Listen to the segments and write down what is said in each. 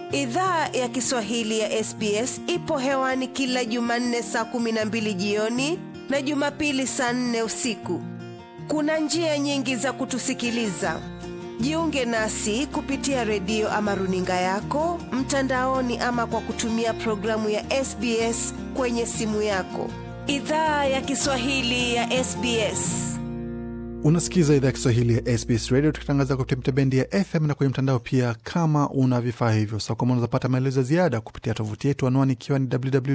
Idhaa ya Kiswahili ya SBS ipo hewani kila Jumanne saa kumi na mbili jioni na Jumapili saa nne usiku. Kuna njia nyingi za kutusikiliza. Jiunge nasi kupitia redio ama runinga yako mtandaoni, ama kwa kutumia programu ya SBS kwenye simu yako. Idhaa ya Kiswahili ya SBS. Unasikiza idhaa ya Kiswahili ya SBS Radio tukitangaza kupitia mitabendi ya FM na kwenye mtandao pia. Kama una vifaa hivyo sakama, unaweza pata maelezo ya ziada kupitia tovuti yetu, anwani ikiwa ni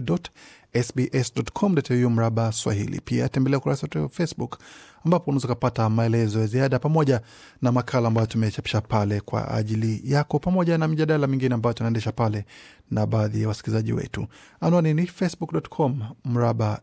www.sbs.com.au mraba Swahili. Pia tembelea ukurasa wetu wa Facebook ambapo unaweza ukapata maelezo ya ziada pamoja na makala ambayo tumechapisha pale kwa ajili yako, pamoja na mijadala mingine ambayo tunaendesha pale na baadhi ya wasikilizaji wetu. Anwani ni facebook.com mraba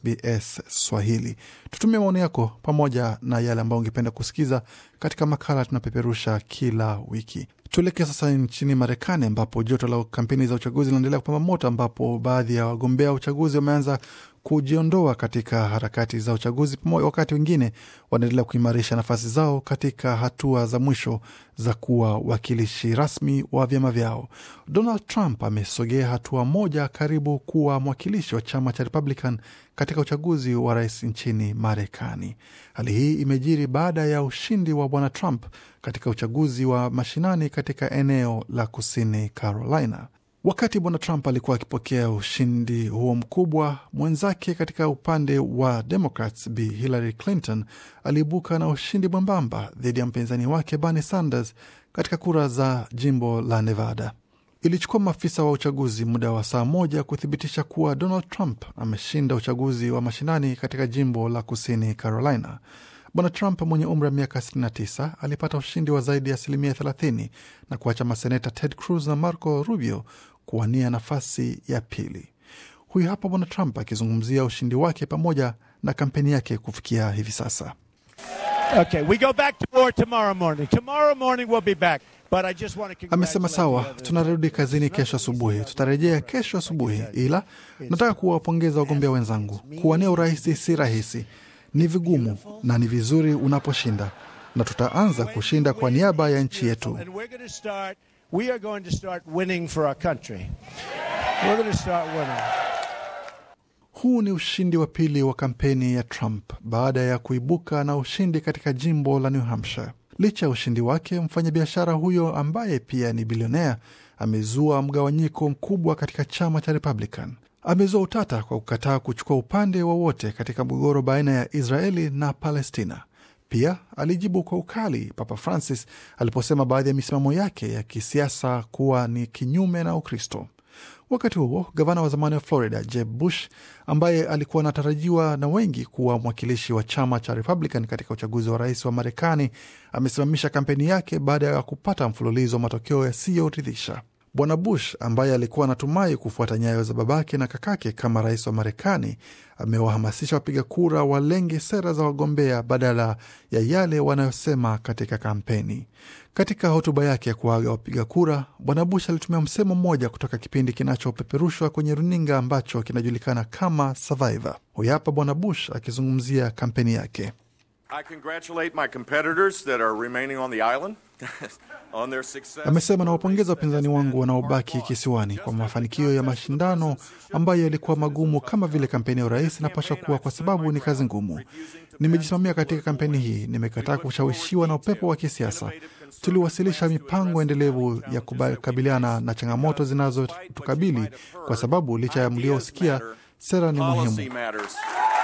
SBS Swahili. Tutumie maoni yako pamoja na yale ambayo ungependa kusikiza katika makala tunapeperusha kila wiki. Tuelekee sasa nchini Marekani ambapo joto la kampeni za uchaguzi linaendelea kupamba moto, ambapo baadhi ya wagombea wa uchaguzi wameanza kujiondoa katika harakati za uchaguzi, wakati wengine wanaendelea kuimarisha nafasi zao katika hatua za mwisho za kuwa wakilishi rasmi wa vyama vyao. Donald Trump amesogea hatua moja karibu kuwa mwakilishi wa chama cha Republican katika uchaguzi wa rais nchini Marekani. Hali hii imejiri baada ya ushindi wa bwana Trump katika uchaguzi wa mashinani katika eneo la kusini Carolina. Wakati bwana Trump alikuwa akipokea ushindi huo mkubwa, mwenzake katika upande wa Democrats Bi Hillary Clinton aliibuka na ushindi mwembamba dhidi ya mpinzani wake Bernie Sanders katika kura za jimbo la Nevada. Ilichukua maafisa wa uchaguzi muda wa saa moja kuthibitisha kuwa Donald Trump ameshinda uchaguzi wa mashinani katika jimbo la kusini Carolina. Bwana Trump mwenye umri wa miaka 69 alipata ushindi wa zaidi ya asilimia 30 na kuacha maseneta Ted Cruz na Marco Rubio kuwania nafasi ya pili. Huyu hapa Bwana Trump akizungumzia ushindi wake pamoja na kampeni yake kufikia hivi sasa. Okay, we go back to war tomorrow morning. Tomorrow morning we'll be back. But I just want to Amesema sawa, tunarudi kazini kesho asubuhi, tutarejea kesho asubuhi, ila nataka kuwapongeza wagombea wenzangu. Kuwania urais si rahisi, ni vigumu na ni vizuri unaposhinda, na tutaanza kushinda kwa niaba ya nchi yetu. And we're going to start we are going to start winning for our country. We're going to start winning. Huu ni ushindi wa pili wa kampeni ya Trump baada ya kuibuka na ushindi katika jimbo la New Hampshire. Licha ya ushindi wake, mfanyabiashara huyo ambaye pia ni bilionea amezua mgawanyiko mkubwa katika chama cha Republican. Amezua utata kwa kukataa kuchukua upande wowote katika mgogoro baina ya Israeli na Palestina. Pia alijibu kwa ukali Papa Francis aliposema baadhi ya misimamo yake ya kisiasa kuwa ni kinyume na Ukristo. Wakati huo gavana wa zamani wa Florida Jeb Bush, ambaye alikuwa anatarajiwa na wengi kuwa mwakilishi wa chama cha Republican katika uchaguzi wa rais wa Marekani, amesimamisha kampeni yake baada ya kupata mfululizo wa matokeo yasiyoridhisha. Bwana Bush ambaye alikuwa anatumai kufuata nyayo za babake na kakake kama rais wa Marekani amewahamasisha wapiga kura walenge sera za wagombea badala ya yale wanayosema katika kampeni. Katika hotuba yake ya kuaga wapiga kura, Bwana Bush alitumia msemo mmoja kutoka kipindi kinachopeperushwa kwenye runinga ambacho kinajulikana kama Survivor. Huyu hapa Bwana Bush akizungumzia kampeni yake. I congratulate my competitors that are remaining on the island on their success. Amesema nawapongeza wapinzani wangu wanaobaki kisiwani kwa mafanikio ya mashindano ambayo yalikuwa magumu kama vile kampeni ya urais inapaswa kuwa, kwa sababu ni kazi ngumu. Nimejisimamia katika kampeni hii, nimekataa kushawishiwa na upepo wa kisiasa. Tuliwasilisha mipango endelevu ya kukabiliana na changamoto zinazotukabili, kwa sababu licha ya mliosikia, sera ni Policy muhimu. matters.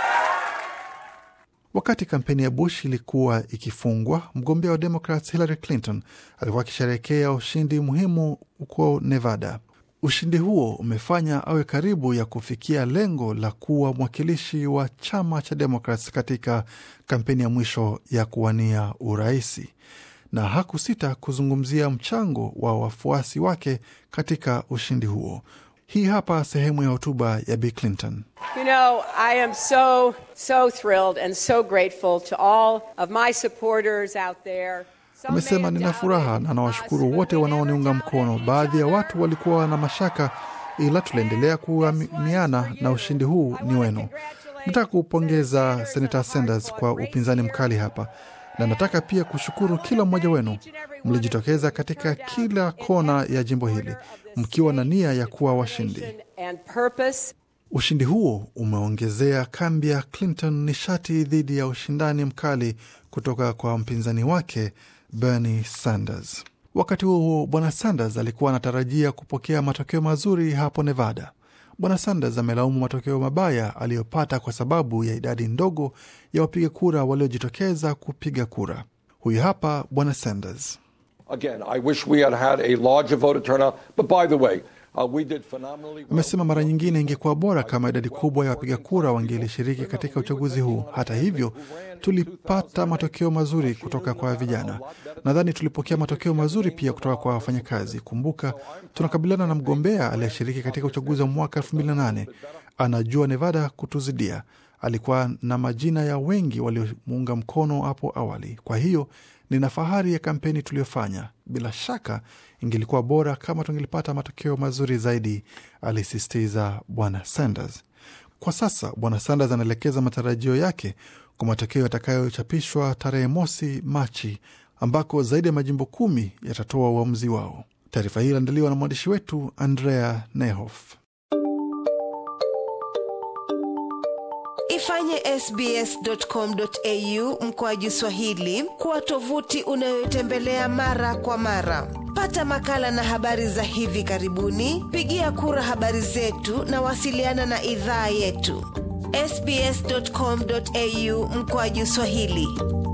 Wakati kampeni ya Bush ilikuwa ikifungwa, mgombea wa Democrats Hillary Clinton alikuwa akisherehekea ushindi muhimu huko Nevada. Ushindi huo umefanya awe karibu ya kufikia lengo la kuwa mwakilishi wa chama cha Democrats katika kampeni ya mwisho ya kuwania uraisi, na hakusita kuzungumzia mchango wa wafuasi wake katika ushindi huo. Hii hapa sehemu ya hotuba ya Bi Clinton. You know, I am so, so thrilled and so grateful to all of my supporters out there. Some may Amesema have nina furaha doubted na us, nawashukuru but wote we wanaoniunga never mkono. doubted Baadhi ya each watu other. walikuwa na mashaka, ila tuliendelea kuaminiana na ushindi huu ni wenu. Nataka kuupongeza Senator Sanders kwa upinzani mkali hapa, na nataka pia kushukuru kila mmoja wenu. Mlijitokeza katika kila kona ya jimbo hili, mkiwa na nia ya kuwa washindi. and purpose. Ushindi huo umeongezea kambi ya Clinton nishati dhidi ya ushindani mkali kutoka kwa mpinzani wake Bernie Sanders. Wakati huo huo, bwana Sanders alikuwa anatarajia kupokea matokeo mazuri hapo Nevada. Bwana Sanders amelaumu matokeo mabaya aliyopata kwa sababu ya idadi ndogo ya wapiga kura waliojitokeza kupiga kura. Huyu hapa bwana Sanders. Again, I wish we had had a larger voter turnout, but by the way, uh, we did phenomenally well. Amesema mara nyingine ingekuwa bora kama idadi kubwa ya wapiga kura wangelishiriki katika uchaguzi huu. Hata hivyo, tulipata matokeo mazuri kutoka kwa vijana. Nadhani tulipokea matokeo mazuri pia kutoka kwa wafanyakazi. Kumbuka, tunakabiliana na mgombea aliyeshiriki katika uchaguzi wa mwaka 2008 anajua Nevada kutuzidia. Alikuwa na majina ya wengi waliomuunga mkono hapo awali. Kwa hiyo nina fahari ya kampeni tuliyofanya. Bila shaka ingelikuwa bora kama tungelipata matokeo mazuri zaidi, alisisitiza bwana Sanders. Kwa sasa bwana Sanders anaelekeza matarajio yake kwa matokeo yatakayochapishwa tarehe mosi Machi, ambako zaidi ya majimbo kumi yatatoa uamuzi wao. Taarifa hii iliandaliwa na mwandishi wetu Andrea Nehoff. Ifanye sbs.com.au mkoaju Swahili kuwa tovuti unayotembelea mara kwa mara. Pata makala na habari za hivi karibuni, pigia kura habari zetu na wasiliana na idhaa yetu sbs.com.au mkoaju Swahili.